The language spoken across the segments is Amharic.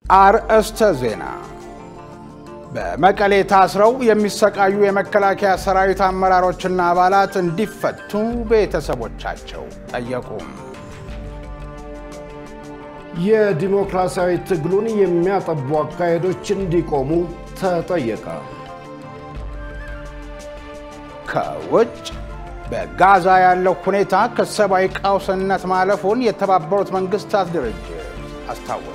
አርእስተ ዜና። በመቀሌ ታስረው የሚሰቃዩ የመከላከያ ሰራዊት አመራሮችና አባላት እንዲፈቱ ቤተሰቦቻቸው ጠየቁ። የዲሞክራሲያዊ ትግሉን የሚያጠቡ አካሄዶች እንዲቆሙ ተጠየቀ። ከውጭ በጋዛ ያለው ሁኔታ ከሰብአዊ ቀውስነት ማለፉን የተባበሩት መንግስታት ድርጅት አስታወቀ።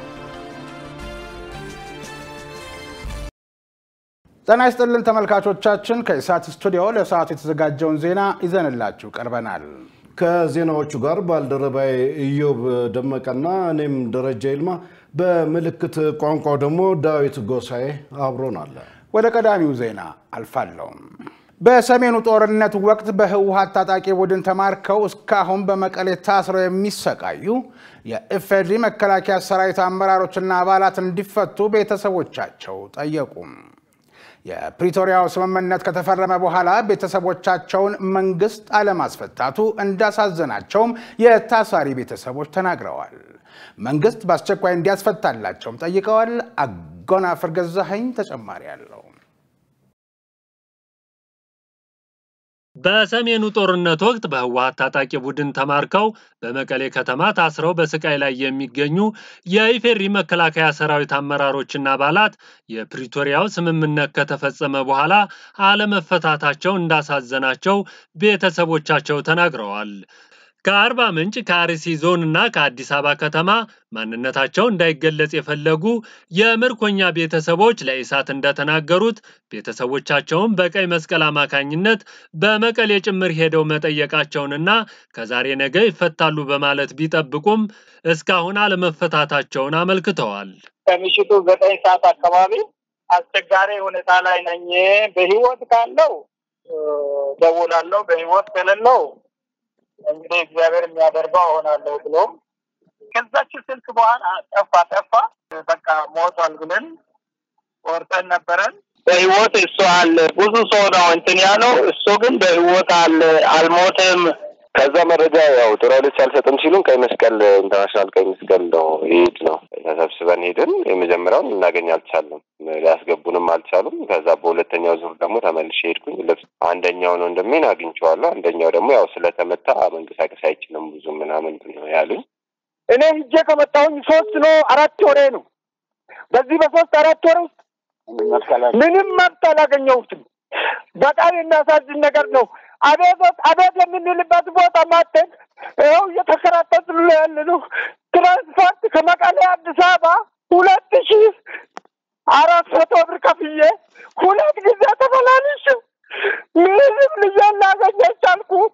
ጤና ይስጥልን ተመልካቾቻችን፣ ከኢሳት ስቱዲዮ ለሰዓቱ የተዘጋጀውን ዜና ይዘንላችሁ ቀርበናል። ከዜናዎቹ ጋር ባልደረባዬ ኢዮብ ደመቀና እኔም ደረጃ ይልማ፣ በምልክት ቋንቋው ደግሞ ዳዊት ጎሳኤ አብሮናል። ወደ ቀዳሚው ዜና አልፋለሁም። በሰሜኑ ጦርነት ወቅት በህወሀት ታጣቂ ቡድን ተማርከው እስካሁን በመቀሌ ታስረው የሚሰቃዩ የኢፌዴሪ መከላከያ ሰራዊት አመራሮችና አባላት እንዲፈቱ ቤተሰቦቻቸው ጠየቁ። የፕሪቶሪያው ስምምነት ከተፈረመ በኋላ ቤተሰቦቻቸውን መንግስት አለማስፈታቱ እንዳሳዘናቸውም የታሳሪ ቤተሰቦች ተናግረዋል። መንግስት በአስቸኳይ እንዲያስፈታላቸውም ጠይቀዋል። አጎናፍር ገዛኸኝ ተጨማሪ አለው። በሰሜኑ ጦርነት ወቅት በህወሀት ታጣቂ ቡድን ተማርከው በመቀሌ ከተማ ታስረው በስቃይ ላይ የሚገኙ የኢፌዴሪ መከላከያ ሰራዊት አመራሮችና አባላት የፕሪቶሪያው ስምምነት ከተፈጸመ በኋላ አለመፈታታቸው እንዳሳዘናቸው ቤተሰቦቻቸው ተናግረዋል። ከአርባ ምንጭ ከአርሲ ዞን እና ከአዲስ አበባ ከተማ ማንነታቸው እንዳይገለጽ የፈለጉ የምርኮኛ ቤተሰቦች ለኢሳት እንደተናገሩት ቤተሰቦቻቸውን በቀይ መስቀል አማካኝነት በመቀሌ ጭምር ሄደው መጠየቃቸውንና ከዛሬ ነገ ይፈታሉ በማለት ቢጠብቁም እስካሁን አለመፈታታቸውን አመልክተዋል። ከምሽቱ ዘጠኝ ሰዓት አካባቢ አስቸጋሪ ሁኔታ ላይ ነኝ። በህይወት ካለው ደውላለሁ፣ በህይወት ከሌለው እንግዲህ እግዚአብሔር የሚያደርገው እሆናለሁ ብሎ ከዛች ስልክ በኋላ ጠፋ ጠፋ በቃ ሞቷል ብለን ቆርጠን ነበረን። በህይወት እሱ አለ። ብዙ ሰው ነው እንትን ያለው፣ እሱ ግን በህይወት አለ፣ አልሞትም። ከዛ መረጃ ያው ጦራሎች አልሰጥም ሲሉን ቀይ መስቀል ኢንተርናሽናል ቀይ መስቀል ነው ይሄድ ነው ተሰብስበን ሄድን። የመጀመሪያውን ልናገኝ አልቻለም፣ ሊያስገቡንም አልቻሉም። ከዛ በሁለተኛው ዙር ደግሞ ተመልሼ ሄድኩኝ። ልብስ አንደኛውን ወንድሜን አግኝቼዋለሁ፣ አንደኛው ደግሞ ያው ስለተመታ መንቀሳቀስ አይችልም ብዙ ምናምን ነው ያሉኝ። እኔ ሂጄ ከመጣሁኝ ሶስት ነው አራት ወሬ ነው። በዚህ በሶስት አራት ወር ውስጥ ምንም መብት አላገኘሁትም። በጣም የሚያሳዝን ነገር ነው። አቤት አቤት የምንልበት ቦታ ማተን ይኸው እየተከራተትን ያለ ነው። ትራንስፖርት ከመቀሌ አዲስ አበባ ሁለት ሺ አራት መቶ ብር ከፍዬ ሁለት ጊዜ ተመላልሽ ምንም ልጄን ላገኝ አልቻልኩም።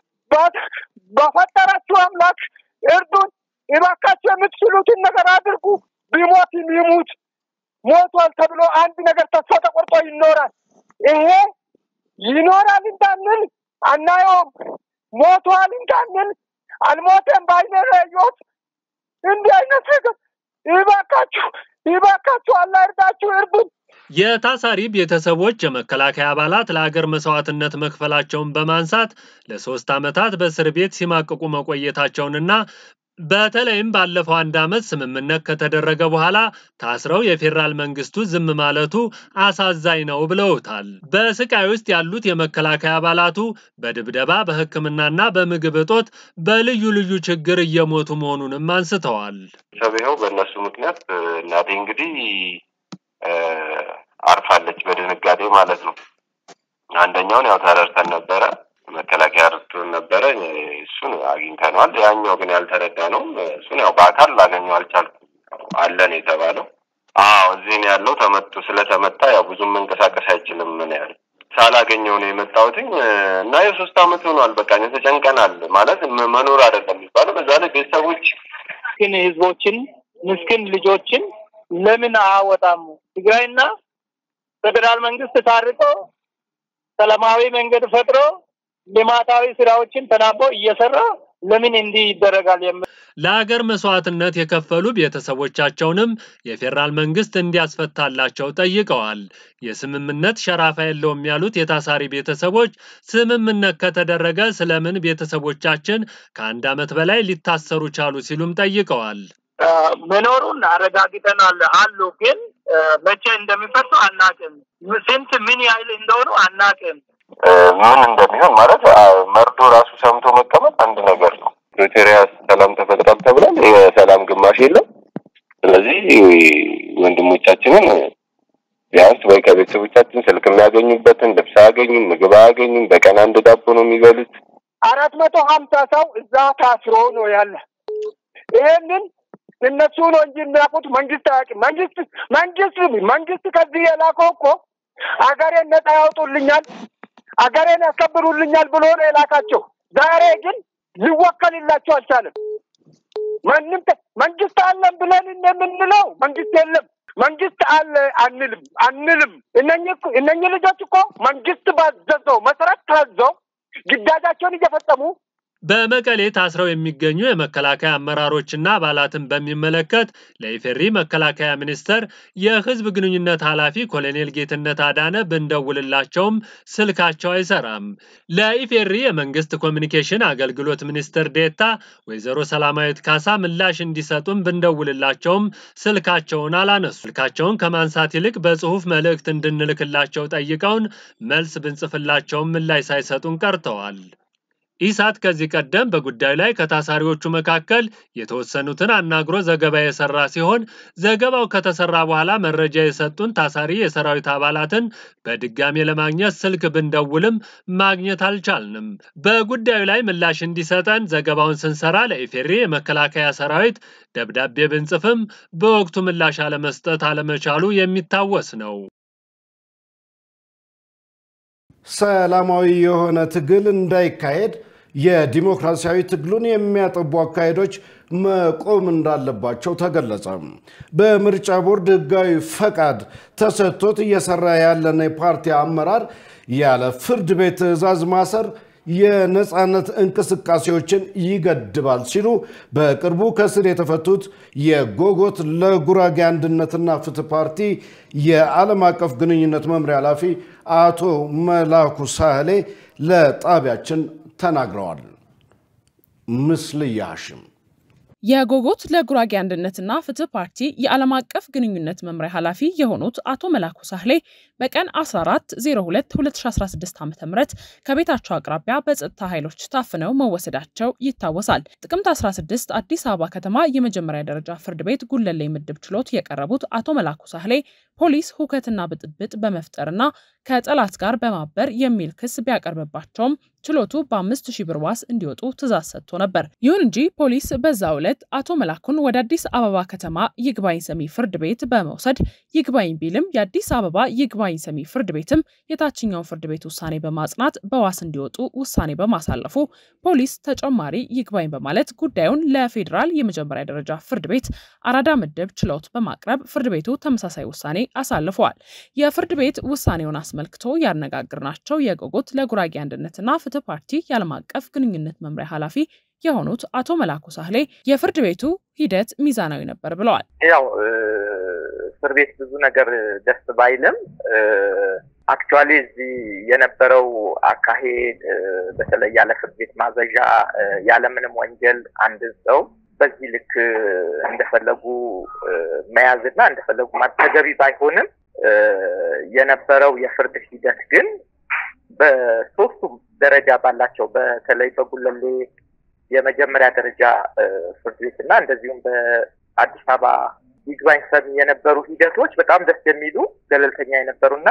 በፈጠራችሁ አምላክ እርዱን እባካችሁ፣ የምትችሉትን ነገር አድርጉ። ቢሞትም ይሙት ሞቷል ተብሎ አንድ ነገር ተስፋ ተቆርጦ ይኖራል። ይሄ ይኖራል እንዳንል አናየውም። ሞቷል እንዳንል አልሞተም በዓይኔ ያየሁት እንዲህ አይነት ነገር ይባካችሁ፣ ይባካችሁ፣ አላህ እርዳችሁ፣ እርዱን። የታሳሪ ቤተሰቦች የመከላከያ አባላት ለአገር መስዋዕትነት መክፈላቸውን በማንሳት ለሶስት ዓመታት በእስር ቤት ሲማቅቁ መቆየታቸውንና በተለይም ባለፈው አንድ ዓመት ስምምነት ከተደረገ በኋላ ታስረው የፌዴራል መንግስቱ ዝም ማለቱ አሳዛኝ ነው ብለውታል። በስቃይ ውስጥ ያሉት የመከላከያ አባላቱ በድብደባ በሕክምናና በምግብ እጦት በልዩ ልዩ ችግር እየሞቱ መሆኑንም አንስተዋል። ሰብኸው በእነሱ ምክንያት እናቴ እንግዲህ አርፋለች በድንጋጤ ማለት ነው። አንደኛውን ያው ተረድተን ነበረ መከላከያ ረድቶን ነበረ። እሱን አግኝተነዋል። ያኛው ግን ያልተረዳ ነው። እሱን ያው በአካል ላገኘው አልቻልኩም። አለን የተባለው አዎ እዚህ ነው ያለው። ተመቶ ስለተመታ ያው ብዙም መንቀሳቀስ አይችልም። ምን ያህል ሳላገኘው ነው የመጣሁትኝ እና የሶስት አመት ሆኗል። በቃ ተጨንቀናል። ማለት መኖር አይደለም የሚባለው። በዛ ላይ ቤተሰቦች ግን ህዝቦችን ምስኪን ልጆችን ለምን አያወጣም? ትግራይና ፌዴራል መንግስት ታርቆ ሰላማዊ መንገድ ፈጥሮ ልማታዊ ስራዎችን ተናቦ እየሰራ ለምን እንዲህ ይደረጋል? የምል ለሀገር መስዋዕትነት የከፈሉ ቤተሰቦቻቸውንም የፌዴራል መንግስት እንዲያስፈታላቸው ጠይቀዋል። የስምምነት ሸራፋ የለውም ያሉት የታሳሪ ቤተሰቦች ስምምነት ከተደረገ ስለምን ቤተሰቦቻችን ከአንድ ዓመት በላይ ሊታሰሩ ቻሉ ሲሉም ጠይቀዋል። መኖሩን አረጋግጠናል አሉ። ግን መቼ እንደሚፈርሱ አናቅም። ስንት ምን ያህል እንደሆኑ አናቅም። ምን እንደሚሆን ማለት መርዶ ራሱ ሰምቶ መቀመጥ አንድ ነገር ነው። ፕሪቶሪያ ሰላም ተፈጥሯል ተብሏል። የሰላም ግማሽ የለም። ስለዚህ ወንድሞቻችንን ቢያንስ ወይ ከቤተሰቦቻችን ስልክ የሚያገኙበትን ልብስ አያገኙም፣ ምግብ አያገኙም። በቀን አንድ ዳቦ ነው የሚበሉት። አራት መቶ ሀምሳ ሰው እዛ ታስሮ ነው ያለ። ይሄንን እነሱ ነው እንጂ የሚያውቁት መንግስት አያውቅም። መንግስት መንግስት መንግስት ከዚህ የላከው እኮ አገሬን ነጻ ያውጡልኛል፣ አገሬን ያስከብሩልኛል ብሎ ነው የላካቸው። ዛሬ ግን ሊወከልላቸው አልቻለም። ማንም መንግስት አለን ብለን የምንለው መንግስት የለም። መንግስት አለ አንልም አንልም። እነኚህ ልጆች እኮ መንግስት ባዘዘው መሰረት ታዘው ግዳጃቸውን እየፈጸሙ በመቀሌ ታስረው የሚገኙ የመከላከያ አመራሮችና አባላትን በሚመለከት ለኢፌሪ መከላከያ ሚኒስቴር የህዝብ ግንኙነት ኃላፊ ኮሎኔል ጌትነት አዳነ ብንደውልላቸውም ስልካቸው አይሰራም። ለኢፌሪ የመንግስት ኮሚኒኬሽን አገልግሎት ሚኒስትር ዴታ ወይዘሮ ሰላማዊት ካሳ ምላሽ እንዲሰጡን ብንደውልላቸውም ስልካቸውን አላነሱ። ስልካቸውን ከማንሳት ይልቅ በጽሁፍ መልእክት እንድንልክላቸው ጠይቀውን መልስ ብንጽፍላቸውም ምላሽ ሳይሰጡን ቀርተዋል። ኢሳት ከዚህ ቀደም በጉዳዩ ላይ ከታሳሪዎቹ መካከል የተወሰኑትን አናግሮ ዘገባ የሰራ ሲሆን ዘገባው ከተሰራ በኋላ መረጃ የሰጡን ታሳሪ የሰራዊት አባላትን በድጋሜ ለማግኘት ስልክ ብንደውልም ማግኘት አልቻልንም። በጉዳዩ ላይ ምላሽ እንዲሰጠን ዘገባውን ስንሰራ ለኢፌሪ የመከላከያ ሰራዊት ደብዳቤ ብንጽፍም በወቅቱ ምላሽ አለመስጠት አለመቻሉ የሚታወስ ነው። ሰላማዊ የሆነ ትግል እንዳይካሄድ የዲሞክራሲያዊ ትግሉን የሚያጠቡ አካሄዶች መቆም እንዳለባቸው ተገለጸ። በምርጫ ቦርድ ሕጋዊ ፈቃድ ተሰጥቶት እየሰራ ያለን የፓርቲ አመራር ያለ ፍርድ ቤት ትዕዛዝ ማሰር የነፃነት እንቅስቃሴዎችን ይገድባል ሲሉ በቅርቡ ከስር የተፈቱት የጎጎት ለጉራጌ አንድነትና ፍትህ ፓርቲ የዓለም አቀፍ ግንኙነት መምሪያ ኃላፊ አቶ መላኩ ሳህሌ ለጣቢያችን ተናግረዋል። ምስልያ ሐሽም የጎጎት ለጉራጌ አንድነትና ፍትህ ፓርቲ የዓለም አቀፍ ግንኙነት መምሪያ ኃላፊ የሆኑት አቶ መላኩ ሳህሌ በቀን 14 02 2016 ዓ ም ከቤታቸው አቅራቢያ በጸጥታ ኃይሎች ታፍነው መወሰዳቸው ይታወሳል። ጥቅምት 16 አዲስ አበባ ከተማ የመጀመሪያ ደረጃ ፍርድ ቤት ጉለሌ ምድብ ችሎት የቀረቡት አቶ መላኩ ሳህሌ ፖሊስ ሁከትና ብጥብጥ በመፍጠርና ከጠላት ጋር በማበር የሚል ክስ ቢያቀርብባቸውም ችሎቱ በአምስት ሺህ ብር ዋስ እንዲወጡ ትዕዛዝ ሰጥቶ ነበር። ይሁን እንጂ ፖሊስ በዛው ዕለት አቶ መላኩን ወደ አዲስ አበባ ከተማ ይግባኝ ሰሚ ፍርድ ቤት በመውሰድ ይግባኝ ቢልም የአዲስ አበባ ይግባኝ ሰሚ ፍርድ ቤትም የታችኛውን ፍርድ ቤት ውሳኔ በማጽናት በዋስ እንዲወጡ ውሳኔ በማሳለፉ ፖሊስ ተጨማሪ ይግባኝ በማለት ጉዳዩን ለፌዴራል የመጀመሪያ ደረጃ ፍርድ ቤት አራዳ ምድብ ችሎት በማቅረብ ፍርድ ቤቱ ተመሳሳይ ውሳኔ አሳልፈዋል። የፍርድ ቤት ውሳኔውን አስመልክቶ ያነጋግርናቸው የጎጎት ለጉራጌ አንድነትና ፍትህ ፓርቲ የዓለም አቀፍ ግንኙነት መምሪያ ኃላፊ የሆኑት አቶ መላኩ ሳህሌ የፍርድ ቤቱ ሂደት ሚዛናዊ ነበር ብለዋል። ያው እስር ቤት ብዙ ነገር ደስ ባይልም አክቹዋሊ እዚህ የነበረው አካሄድ በተለይ ያለ ፍርድ ቤት ማዘዣ ያለምንም ወንጀል አንድ ሰው በዚህ ልክ እንደፈለጉ መያዝና እንደፈለጉ ተገቢ ባይሆንም የነበረው የፍርድ ሂደት ግን በሶስቱም ደረጃ ባላቸው በተለይ በጉለሌ የመጀመሪያ ደረጃ ፍርድ ቤት እና እንደዚሁም በአዲስ አበባ ይግባኝ ሰሚ የነበሩ ሂደቶች በጣም ደስ የሚሉ ገለልተኛ የነበሩና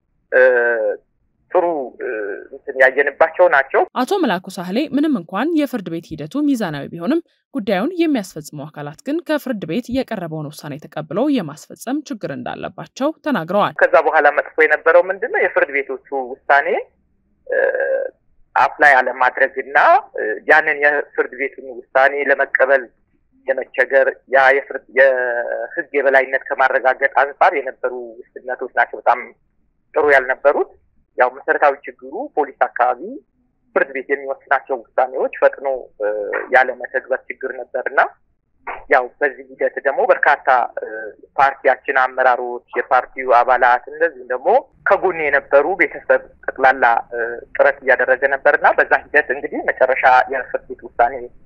ጥሩ እንትን ያየንባቸው ናቸው። አቶ መላኩ ሳህሌ ምንም እንኳን የፍርድ ቤት ሂደቱ ሚዛናዊ ቢሆንም ጉዳዩን የሚያስፈጽሙ አካላት ግን ከፍርድ ቤት የቀረበውን ውሳኔ ተቀብለው የማስፈጸም ችግር እንዳለባቸው ተናግረዋል። ከዛ በኋላ መጥፎ የነበረው ምንድን ነው? የፍርድ ቤቶቹ ውሳኔ አፕላይ አለማድረግ እና ያንን የፍርድ ቤቱን ውሳኔ ለመቀበል የመቸገር ያ የህግ የበላይነት ከማረጋገጥ አንጻር የነበሩ ውስንነቶች ናቸው በጣም ጥሩ ያልነበሩት። ያው መሰረታዊ ችግሩ ፖሊስ አካባቢ ፍርድ ቤት የሚወስናቸው ውሳኔዎች ፈጥኖ ያለመተግበር ችግር ነበር እና ያው በዚህ ሂደት ደግሞ በርካታ ፓርቲያችን አመራሮች፣ የፓርቲው አባላት እንደዚሁም ደግሞ ከጎን የነበሩ ቤተሰብ ጠቅላላ ጥረት እያደረገ ነበር እና በዛ ሂደት እንግዲህ መጨረሻ የፍርድ ቤት ውሳኔ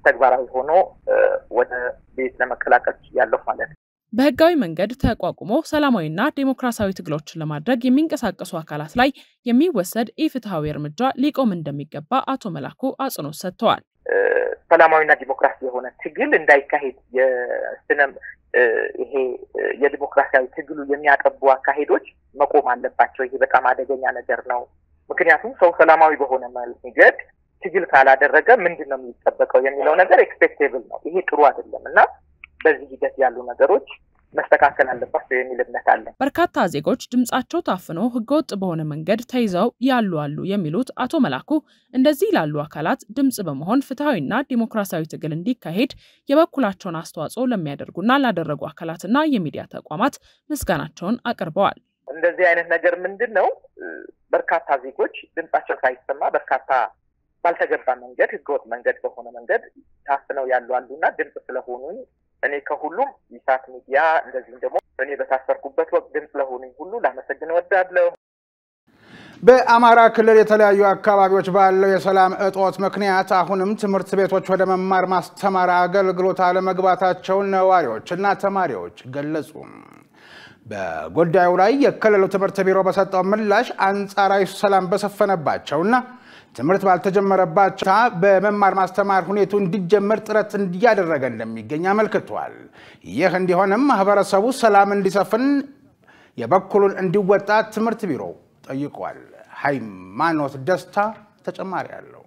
ተግባራዊ ሆኖ ወደ ቤት ለመቀላቀል ያለሁ ማለት ነው። በህጋዊ መንገድ ተቋቁሞ ሰላማዊና ዴሞክራሲያዊ ትግሎችን ለማድረግ የሚንቀሳቀሱ አካላት ላይ የሚወሰድ ኢፍትሐዊ እርምጃ ሊቆም እንደሚገባ አቶ መላኩ አጽንኦት ሰጥተዋል። ሰላማዊና ዲሞክራሲ የሆነ ትግል እንዳይካሄድ የስነ ይሄ የዲሞክራሲያዊ ትግሉ የሚያጠቡ አካሄዶች መቆም አለባቸው። ይሄ በጣም አደገኛ ነገር ነው። ምክንያቱም ሰው ሰላማዊ በሆነ መንገድ ትግል ካላደረገ ምንድን ነው የሚጠበቀው የሚለው ነገር ኤክስፔክቴብል ነው። ይሄ ጥሩ አይደለም እና በዚህ ሂደት ያሉ ነገሮች መስተካከል አለባቸው የሚል እምነት አለን። በርካታ ዜጎች ድምጻቸው ታፍኖ ህገወጥ በሆነ መንገድ ተይዘው ያሉ አሉ የሚሉት አቶ መላኩ እንደዚህ ላሉ አካላት ድምጽ በመሆን ፍትሐዊና ዲሞክራሲያዊ ትግል እንዲካሄድ የበኩላቸውን አስተዋጽኦ ለሚያደርጉና ላደረጉ አካላትና የሚዲያ ተቋማት ምስጋናቸውን አቅርበዋል። እንደዚህ አይነት ነገር ምንድን ነው በርካታ ዜጎች ድምጻቸው ሳይሰማ በርካታ ባልተገባ መንገድ ህገወጥ መንገድ በሆነ መንገድ ታፍነው ያሉ አሉና ድምጽ ስለሆኑኝ እኔ ከሁሉም ኢሳት ሚዲያ እንደዚሁም ደግሞ እኔ በታሰርኩበት ወቅት ድምፅ ለሆኑኝ ሁሉ ላመሰግን እወዳለሁ። በአማራ ክልል የተለያዩ አካባቢዎች ባለው የሰላም እጦት ምክንያት አሁንም ትምህርት ቤቶች ወደ መማር ማስተማር አገልግሎት አለመግባታቸውን ነዋሪዎች እና ተማሪዎች ገለጹ። በጉዳዩ ላይ የክልሉ ትምህርት ቢሮ በሰጠው ምላሽ አንጻራዊ ሰላም በሰፈነባቸውና ትምህርት ባልተጀመረባቸው በመማር ማስተማር ሁኔቱ እንዲጀመር ጥረት እያደረገ እንደሚገኝ አመልክቷል። ይህ እንዲሆንም ማህበረሰቡ ሰላም እንዲሰፍን የበኩሉን እንዲወጣ ትምህርት ቢሮ ጠይቋል። ሃይማኖት ደስታ ተጨማሪ አለው።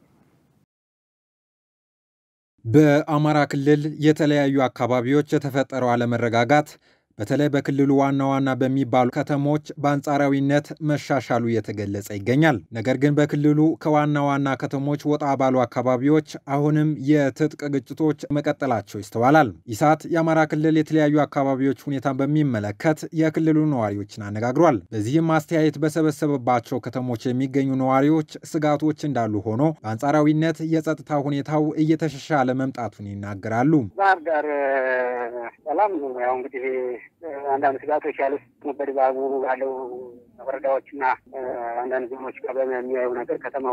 በአማራ ክልል የተለያዩ አካባቢዎች የተፈጠረው አለመረጋጋት በተለይ በክልሉ ዋና ዋና በሚባሉ ከተሞች በአንጻራዊነት መሻሻሉ እየተገለጸ ይገኛል። ነገር ግን በክልሉ ከዋና ዋና ከተሞች ወጣ ባሉ አካባቢዎች አሁንም የትጥቅ ግጭቶች መቀጠላቸው ይስተዋላል። ኢሳት የአማራ ክልል የተለያዩ አካባቢዎች ሁኔታን በሚመለከት የክልሉ ነዋሪዎችን አነጋግሯል። በዚህም አስተያየት በሰበሰበባቸው ከተሞች የሚገኙ ነዋሪዎች ስጋቶች እንዳሉ ሆኖ በአንጻራዊነት የጸጥታ ሁኔታው እየተሻሻለ መምጣቱን ይናገራሉ። ባህር ዳር ሰላም ነው። ያው እንግዲህ አንዳንድ ስጋቶች ያሉት በድባቡ ባለው ወረዳዎችና አንዳንድ ዞኖች ጋር በሚያዩ ነገር ከተማው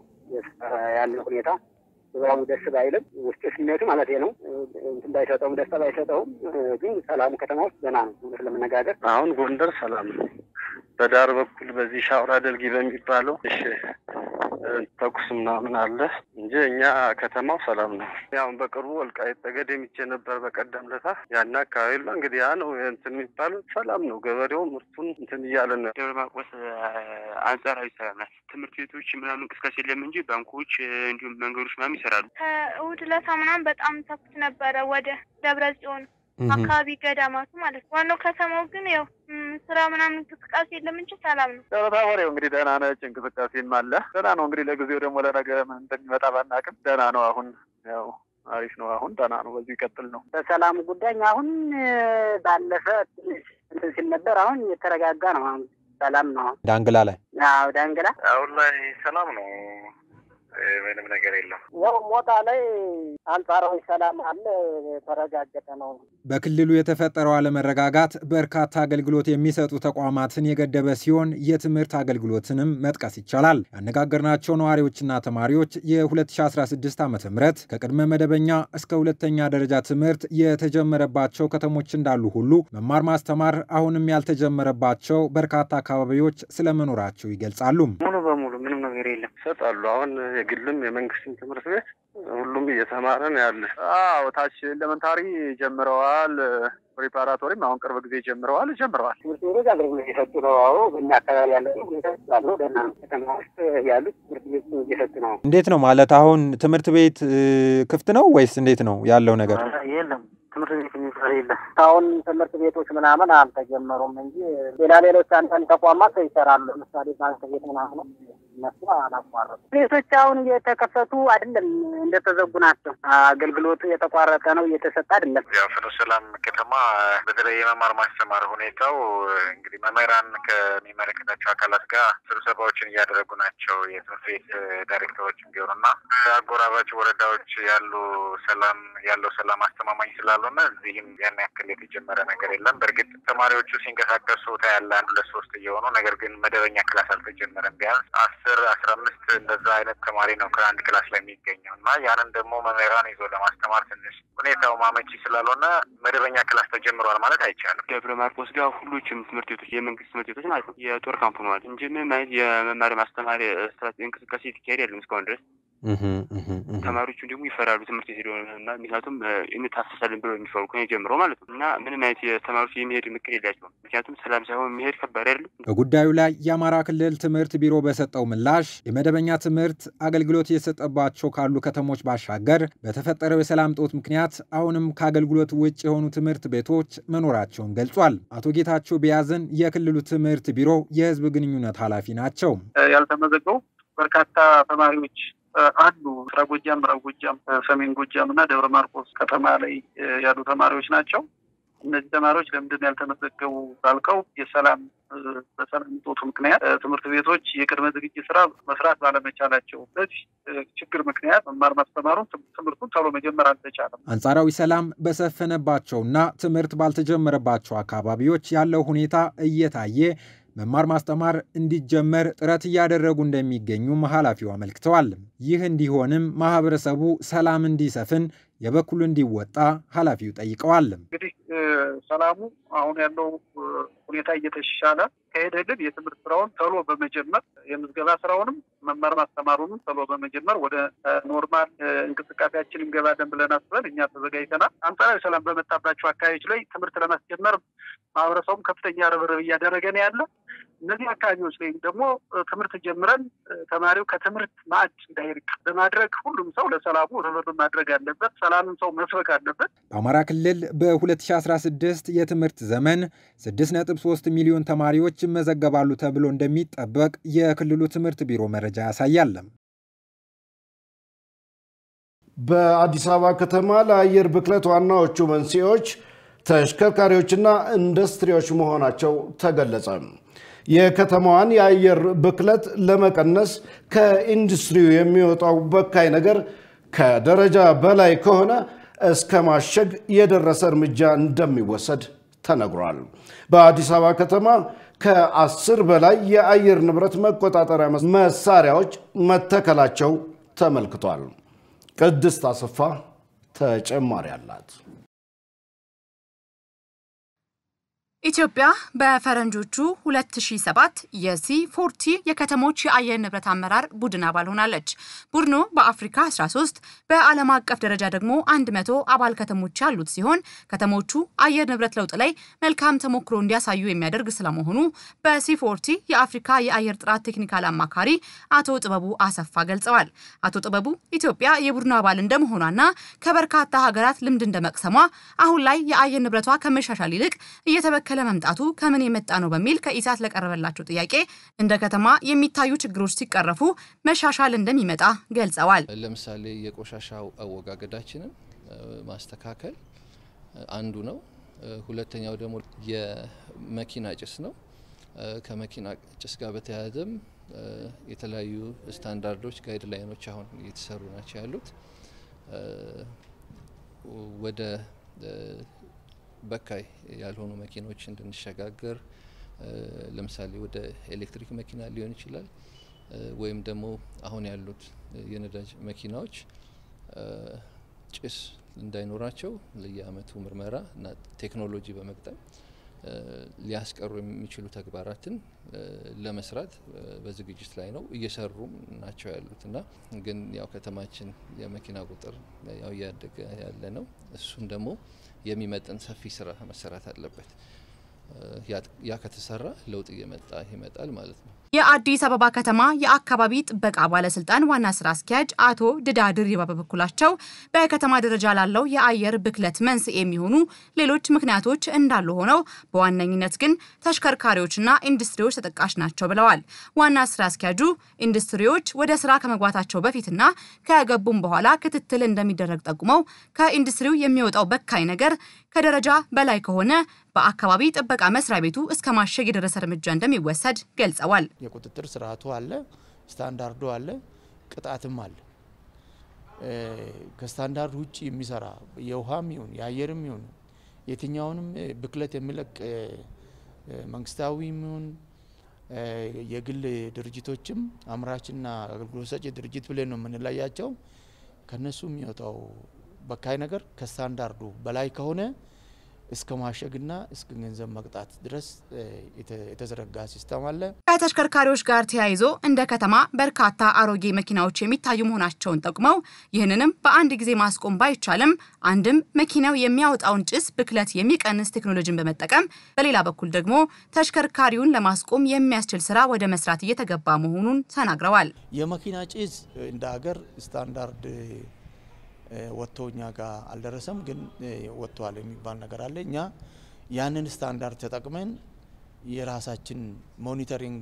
ያለው ሁኔታ ድባቡ ደስ ባይልም ውስጥ ስሜቱ ማለት ነው እንትን ባይሰጠውም ደስታ ባይሰጠውም ግን ሰላሙ ከተማ ውስጥ ገና ነው። እውነት ለመነጋገር አሁን ጎንደር ሰላም ነው። በዳር በኩል በዚህ ሻውራ ደልጊ በሚባለው እሺ ተኩስ ምናምን አለ እንጂ እኛ ከተማው ሰላም ነው። ያው በቅርቡ ወልቃይት ጠገዴ የሚቼ ነበር በቀደም ለታ ያን አካባቢ ላ እንግዲህ ያ ነው እንትን የሚባለው ሰላም ነው። ገበሬው ምርቱን እንትን እያለ ነው። ደብረ ማርቆስ አንጻራዊ ሰላም ናት። ትምህርት ቤቶች ምናምን እንቅስቃሴ የለም እንጂ ባንኮች እንዲሁም መንገዶች ምናምን ይሰራሉ። ከእሑድ ዕለት ምናምን በጣም ተኩስ ነበረ ወደ ደብረ ጽዮን አካባቢ ገዳማቱ ማለት ነው። ዋናው ከተማው ግን ያው ስራ ምናምን እንቅስቃሴ የለም እንጂ ሰላም ነው። ደብረ ታቦር እንግዲህ ደህና ነች፣ እንቅስቃሴም አለ። ደህና ነው እንግዲህ ለጊዜው ደግሞ ለነገ ምን እንደሚመጣ ባናቅም ደህና ነው። አሁን ያው አሪፍ ነው። አሁን ደህና ነው። በዚሁ ይቀጥል ነው። በሰላሙ ጉዳይ አሁን ባለፈ ትንሽ እንትን ሲል ነበር። አሁን የተረጋጋ ነው። አሁን ሰላም ነው። ዳንግላ ላይ አዎ፣ ዳንግላ አሁን ላይ ሰላም ነው። ምንም ነገር የለም። ያው ሞጣ ላይ አንጻራዊ ሰላም አለ፣ የተረጋገጠ ነው። በክልሉ የተፈጠረው አለመረጋጋት በርካታ አገልግሎት የሚሰጡ ተቋማትን የገደበ ሲሆን የትምህርት አገልግሎትንም መጥቀስ ይቻላል። ያነጋገርናቸው ነዋሪዎችና ተማሪዎች የ2016 ዓ ም ከቅድመ መደበኛ እስከ ሁለተኛ ደረጃ ትምህርት የተጀመረባቸው ከተሞች እንዳሉ ሁሉ መማር ማስተማር አሁንም ያልተጀመረባቸው በርካታ አካባቢዎች ስለመኖራቸው ይገልጻሉ። ሙሉ በሙሉ ምንም ነገር የለም። ይሰጣሉ አሁን የግልም የመንግስትም ትምህርት ቤት ሁሉም እየተማረ ነው ያለ። አዎ ታች ኤሌመንታሪ ጀምረዋል። ፕሪፓራቶሪም አሁን ቅርብ ጊዜ ጀምረዋል ጀምረዋል። ትምህርት ቤቶች አገልግሎት እየሰጡ ነው። አዎ በእኛ አካባቢ ያለ ሁኔታ ስላለ ደህና ነው። ከተማ ውስጥ ያሉት ትምህርት ቤት እየሰጡ ነው። እንዴት ነው ማለት አሁን ትምህርት ቤት ክፍት ነው ወይስ እንዴት ነው ያለው ነገር? የለም ትምህርት ቤት የሚባል የለም። አሁን ትምህርት ቤቶች ምናምን አልተጀመሩም እንጂ ሌላ ሌሎች አንዳንድ ተቋማት ይሰራሉ። ለምሳሌ ባንክ ቤት ምናምን እነሱ አላቋረጡ። ቤቶች አሁን እየተከፈቱ አይደለም፣ እንደተዘጉ ናቸው። አገልግሎቱ የተቋረጠ ነው፣ እየተሰጠ አይደለም። ያው ፍኖተ ሰላም ከተማ በተለይ የመማር ማስተማር ሁኔታው እንግዲህ መምህራን ከሚመለከታቸው አካላት ጋር ስብሰባዎችን እያደረጉ ናቸው። የትምህርት ቤት ዳይሬክተሮች ቢሆኑና አጎራባች ወረዳዎች ያሉ ሰላም ያለው ሰላም አስተማማኝ ስላልሆነ ስላልሆነ እዚህም ያን ያክል የተጀመረ ነገር የለም። በእርግጥ ተማሪዎቹ ሲንቀሳቀሱ ታያለ አንድ ሁለት ሶስት እየሆኑ ነገር ግን መደበኛ ክላስ አልተጀመረም። ቢያንስ አስር አስራ አምስት እንደዛ አይነት ተማሪ ነው ከአንድ ክላስ ላይ የሚገኘው እና ያንን ደግሞ መምህራን ይዞ ለማስተማር ትንሽ ሁኔታው ማመቺ ስላልሆነ መደበኛ ክላስ ተጀምሯል ማለት አይቻልም። ደብረ ማርቆስ ጋር ሁሎችም ትምህርት ቤቶች የመንግስት ትምህርት ቤቶች ማለት ነው የጦር ካምፕ ሆነዋል እንጂ ምንም አይነት የመማር ማስተማር እንቅስቃሴ የተካሄድ የለም እስካሁን ድረስ። ተማሪዎቹም ደግሞ ይፈራሉ ትምህርት ቤት ሄደው እና ምክንያቱም እንታሰሳለን ብለው የሚፈሩ ከኔ ጀምሮ ማለት ነው እና ምንም አይነት የተማሪዎች የሚሄድ ምክር የላቸውም። ምክንያቱም ሰላም ሳይሆን የሚሄድ ከባድ አይደለም። በጉዳዩ ላይ የአማራ ክልል ትምህርት ቢሮ በሰጠው ምላሽ የመደበኛ ትምህርት አገልግሎት እየተሰጠባቸው ካሉ ከተሞች ባሻገር በተፈጠረው የሰላም ጦት ምክንያት አሁንም ከአገልግሎት ውጭ የሆኑ ትምህርት ቤቶች መኖራቸውን ገልጿል። አቶ ጌታቸው ቢያዝን የክልሉ ትምህርት ቢሮ የህዝብ ግንኙነት ኃላፊ ናቸው። ያልተመዘገቡ በርካታ ተማሪዎች አሉ። ምስራቅ ጎጃም፣ ምዕራብ ጎጃም፣ ሰሜን ጎጃም እና ደብረ ማርቆስ ከተማ ላይ ያሉ ተማሪዎች ናቸው። እነዚህ ተማሪዎች ለምንድን ነው ያልተመዘገቡ ባልከው የሰላም በሰላም እጦቱ ምክንያት ትምህርት ቤቶች የቅድመ ዝግጅት ስራ መስራት ባለመቻላቸው በዚህ ችግር ምክንያት መማር ማስተማሩን ትምህርቱን ቶሎ መጀመር አልተቻለም። አንጻራዊ ሰላም በሰፈነባቸውና ትምህርት ባልተጀመረባቸው አካባቢዎች ያለው ሁኔታ እየታየ መማር ማስተማር እንዲጀመር ጥረት እያደረጉ እንደሚገኙም ኃላፊው አመልክተዋል። ይህ እንዲሆንም ማህበረሰቡ ሰላም እንዲሰፍን የበኩሉ እንዲወጣ ኃላፊው ጠይቀዋል። እንግዲህ ሰላሙ አሁን ያለው ሁኔታ እየተሻለ ከሄደልን የትምህርት ስራውን ቶሎ በመጀመር የምዝገባ ስራውንም መማር ማስተማሩንም ቶሎ በመጀመር ወደ ኖርማል እንቅስቃሴያችን እንገባለን ብለን አስበን እኛ ተዘጋጅተናል። አንጻራዊ ሰላም በመጣባቸው አካባቢዎች ላይ ትምህርት ለማስጀመር ማህበረሰቡም ከፍተኛ ርብርብ እያደረገ ነው ያለ። እነዚህ አካባቢዎች ላይ ደግሞ ትምህርት ጀምረን ተማሪው ከትምህርት ማዕድ እንዳይርቅ በማድረግ ሁሉም ሰው ለሰላሙ ርብርብ ማድረግ አለበት። ሰላምን ሰው መስበክ አለበት። በአማራ ክልል በ2016 የትምህርት ዘመን 6.3 ሚሊዮን ተማሪዎች ይመዘገባሉ ተብሎ እንደሚጠበቅ የክልሉ ትምህርት ቢሮ መረጃ ያሳያል። በአዲስ አበባ ከተማ ለአየር ብክለት ዋናዎቹ መንስኤዎች ተሽከርካሪዎችና ኢንዱስትሪዎች መሆናቸው ተገለጸ። የከተማዋን የአየር ብክለት ለመቀነስ ከኢንዱስትሪው የሚወጣው በካይ ነገር ከደረጃ በላይ ከሆነ እስከ ማሸግ የደረሰ እርምጃ እንደሚወሰድ ተነግሯል። በአዲስ አበባ ከተማ ከአስር በላይ የአየር ንብረት መቆጣጠሪያ መሳሪያዎች መተከላቸው ተመልክቷል። ቅድስት አሰፋ ተጨማሪ አላት። ኢትዮጵያ በፈረንጆቹ 2007 የሲ ፎርቲ የከተሞች የአየር ንብረት አመራር ቡድን አባል ሆናለች። ቡድኑ በአፍሪካ 13 በዓለም አቀፍ ደረጃ ደግሞ 100 አባል ከተሞች ያሉት ሲሆን ከተሞቹ አየር ንብረት ለውጥ ላይ መልካም ተሞክሮ እንዲያሳዩ የሚያደርግ ስለመሆኑ በሲ ፎርቲ የአፍሪካ የአየር ጥራት ቴክኒካል አማካሪ አቶ ጥበቡ አሰፋ ገልጸዋል። አቶ ጥበቡ ኢትዮጵያ የቡድኑ አባል እንደመሆኗና ከበርካታ ሀገራት ልምድ እንደመቅሰሟ አሁን ላይ የአየር ንብረቷ ከመሻሻል ይልቅ እየተበከለ መምጣቱ ከምን የመጣ ነው በሚል ከኢሳት ለቀረበላቸው ጥያቄ እንደ ከተማ የሚታዩ ችግሮች ሲቀረፉ መሻሻል እንደሚመጣ ገልጸዋል። ለምሳሌ የቆሻሻ አወጋገዳችንን ማስተካከል አንዱ ነው። ሁለተኛው ደግሞ የመኪና ጭስ ነው። ከመኪና ጭስ ጋር በተያያዘም የተለያዩ ስታንዳርዶች፣ ጋይድ ላይኖች አሁን እየተሰሩ ናቸው ያሉት ወደ በካይ ያልሆኑ መኪኖች እንድንሸጋገር ለምሳሌ ወደ ኤሌክትሪክ መኪና ሊሆን ይችላል። ወይም ደግሞ አሁን ያሉት የነዳጅ መኪናዎች ጭስ እንዳይኖራቸው ለየአመቱ ምርመራ እና ቴክኖሎጂ በመቅጠም ሊያስቀሩ የሚችሉ ተግባራትን ለመስራት በዝግጅት ላይ ነው፣ እየሰሩም ናቸው ያሉት እና ግን ያው ከተማችን የመኪና ቁጥር ያው እያደገ ያለ ነው። እሱን ደግሞ የሚመጥን ሰፊ ስራ መሰራት አለበት። ያ ከተሰራ ለውጥ እየመጣ ይመጣል ማለት ነው። የአዲስ አበባ ከተማ የአካባቢ ጥበቃ ባለስልጣን ዋና ስራ አስኪያጅ አቶ ድዳ ድሪባ በበኩላቸው በከተማ ደረጃ ላለው የአየር ብክለት መንስኤ የሚሆኑ ሌሎች ምክንያቶች እንዳሉ ሆነው በዋነኝነት ግን ተሽከርካሪዎችና ኢንዱስትሪዎች ተጠቃሽ ናቸው ብለዋል። ዋና ስራ አስኪያጁ ኢንዱስትሪዎች ወደ ስራ ከመግባታቸው በፊትና ከገቡም በኋላ ክትትል እንደሚደረግ ጠቁመው ከኢንዱስትሪው የሚወጣው በካይ ነገር ከደረጃ በላይ ከሆነ በአካባቢ ጥበቃ መስሪያ ቤቱ እስከ ማሸግ የደረሰ እርምጃ እንደሚወሰድ ገልጸዋል። የቁጥጥር ስርዓቱ አለ፣ ስታንዳርዱ አለ፣ ቅጣትም አለ። ከስታንዳርድ ውጭ የሚሰራ የውሃም ይሁን የአየርም ይሁን የትኛውንም ብክለት የሚለቅ መንግስታዊም ይሁን የግል ድርጅቶችም አምራችና አገልግሎት ሰጪ ድርጅት ብለን ነው የምንለያቸው። ከነሱ የሚወጣው በካይ ነገር ከስታንዳርዱ በላይ ከሆነ እስከ ማሸግና እስከ ገንዘብ መቅጣት ድረስ የተዘረጋ ሲስተም አለ። ከተሽከርካሪዎች ጋር ተያይዞ እንደ ከተማ በርካታ አሮጌ መኪናዎች የሚታዩ መሆናቸውን ጠቁመው ይህንንም በአንድ ጊዜ ማስቆም ባይቻልም አንድም መኪናው የሚያወጣውን ጭስ ብክለት የሚቀንስ ቴክኖሎጂን በመጠቀም በሌላ በኩል ደግሞ ተሽከርካሪውን ለማስቆም የሚያስችል ስራ ወደ መስራት እየተገባ መሆኑን ተናግረዋል። የመኪና ጭስ እንደ ሀገር ስታንዳርድ ወጥቶ እኛ ጋር አልደረሰም፣ ግን ወጥቷል የሚባል ነገር አለ። እኛ ያንን ስታንዳርድ ተጠቅመን የራሳችን ሞኒተሪንግ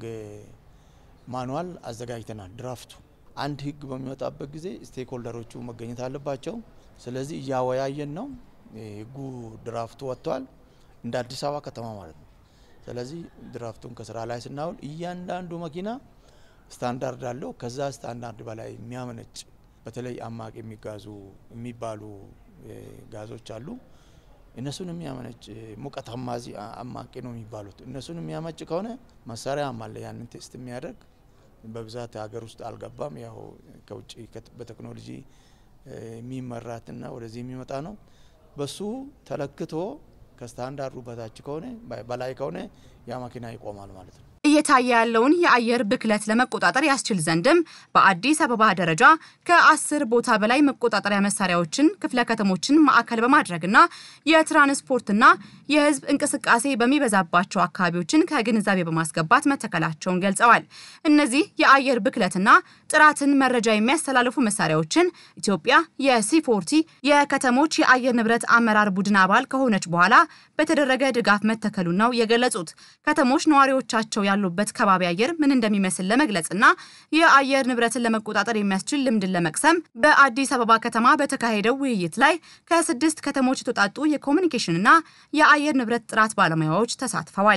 ማኑዋል አዘጋጅተናል። ድራፍቱ አንድ ህግ በሚወጣበት ጊዜ ስቴክሆልደሮቹ መገኘት አለባቸው። ስለዚህ እያወያየን ነው። ህጉ ድራፍቱ ወጥቷል፣ እንደ አዲስ አበባ ከተማ ማለት ነው። ስለዚህ ድራፍቱን ከስራ ላይ ስናውል እያንዳንዱ መኪና ስታንዳርድ አለው። ከዛ ስታንዳርድ በላይ የሚያመነጭ በተለይ አማቂ የሚጋዙ የሚባሉ ጋዞች አሉ። እነሱን የሚያመነጭ ሙቀት አማዚ አማቂ ነው የሚባሉት። እነሱን የሚያመጭ ከሆነ መሳሪያ አለ ያንን ቴስት የሚያደርግ በብዛት ሀገር ውስጥ አልገባም። ያው ከውጭ በቴክኖሎጂ የሚመራትና ወደዚህ የሚመጣ ነው። በሱ ተለክቶ ከስታንዳርዱ በታች ከሆነ በላይ ከሆነ ያ መኪና ይቆማል ማለት ነው። እየታየ ያለውን የአየር ብክለት ለመቆጣጠር ያስችል ዘንድም በአዲስ አበባ ደረጃ ከአስር ቦታ በላይ መቆጣጠሪያ መሳሪያዎችን ክፍለ ከተሞችን ማዕከል በማድረግና የትራንስፖርትና የሕዝብ እንቅስቃሴ በሚበዛባቸው አካባቢዎችን ከግንዛቤ በማስገባት መተከላቸውን ገልጸዋል። እነዚህ የአየር ብክለትና ጥራትን መረጃ የሚያስተላልፉ መሳሪያዎችን ኢትዮጵያ የሲፎርቲ የከተሞች የአየር ንብረት አመራር ቡድን አባል ከሆነች በኋላ በተደረገ ድጋፍ መተከሉን ነው የገለጹት። ከተሞች ነዋሪዎቻቸው ያሉበት ከባቢ አየር ምን እንደሚመስል ለመግለጽና የአየር ንብረትን ለመቆጣጠር የሚያስችል ልምድን ለመቅሰም በአዲስ አበባ ከተማ በተካሄደው ውይይት ላይ ከስድስት ከተሞች የተውጣጡ የኮሚኒኬሽንና የአየር ንብረት ጥራት ባለሙያዎች ተሳትፈዋል።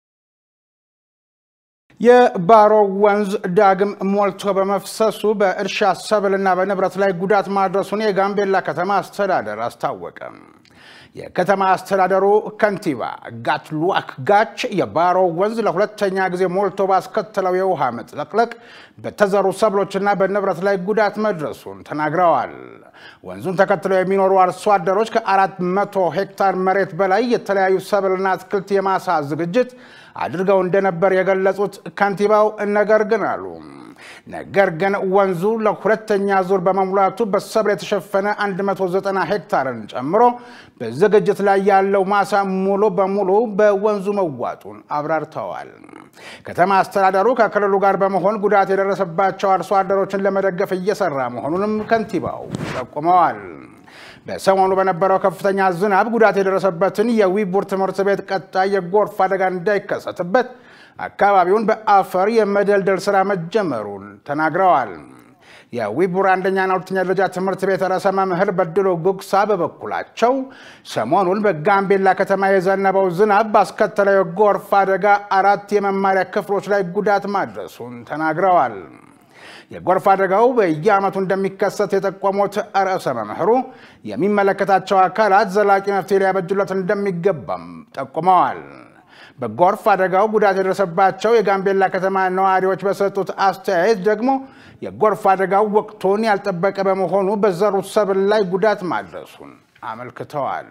የባሮ ወንዝ ዳግም ሞልቶ በመፍሰሱ በእርሻ ሰብልና በንብረት ላይ ጉዳት ማድረሱን የጋምቤላ ከተማ አስተዳደር አስታወቀ። የከተማ አስተዳደሩ ከንቲባ ጋትሉአክ ጋች የባሮ ወንዝ ለሁለተኛ ጊዜ ሞልቶ ባስከተለው የውሃ መጥለቅለቅ በተዘሩ ሰብሎችና በንብረት ላይ ጉዳት መድረሱን ተናግረዋል። ወንዙን ተከትለው የሚኖሩ አርሶ አደሮች ከአራት መቶ ሄክታር መሬት በላይ የተለያዩ ሰብልና አትክልት የማሳ ዝግጅት አድርገው እንደነበር የገለጹት ከንቲባው ነገር ግን አሉ ነገር ግን ወንዙ ለሁለተኛ ዙር በመሙላቱ በሰብል የተሸፈነ 190 ሄክታርን ጨምሮ በዝግጅት ላይ ያለው ማሳ ሙሉ በሙሉ በወንዙ መዋጡን አብራርተዋል። ከተማ አስተዳደሩ ከክልሉ ጋር በመሆን ጉዳት የደረሰባቸው አርሶ አደሮችን ለመደገፍ እየሰራ መሆኑንም ከንቲባው ጠቁመዋል። በሰሞኑ በነበረው ከፍተኛ ዝናብ ጉዳት የደረሰበትን የዊቡር ትምህርት ቤት ቀጣይ የጎርፍ አደጋ እንዳይከሰትበት አካባቢውን በአፈር የመደልደል ስራ መጀመሩን ተናግረዋል። የዊቡር አንደኛና ሁለተኛ ደረጃ ትምህርት ቤት ርዕሰ መምህር በድሎ ጉግሳ በበኩላቸው ሰሞኑን በጋምቤላ ከተማ የዘነበው ዝናብ ባስከተለው የጎርፍ አደጋ አራት የመማሪያ ክፍሎች ላይ ጉዳት ማድረሱን ተናግረዋል። የጎርፍ አደጋው በየዓመቱ እንደሚከሰት የጠቆሙት ርዕሰ መምህሩ የሚመለከታቸው አካላት ዘላቂ መፍትሄ ሊያበጁለት እንደሚገባም ጠቁመዋል። በጎርፍ አደጋው ጉዳት የደረሰባቸው የጋምቤላ ከተማ ነዋሪዎች በሰጡት አስተያየት ደግሞ የጎርፍ አደጋው ወቅቱን ያልጠበቀ በመሆኑ በዘሩት ሰብል ላይ ጉዳት ማድረሱን አመልክተዋል።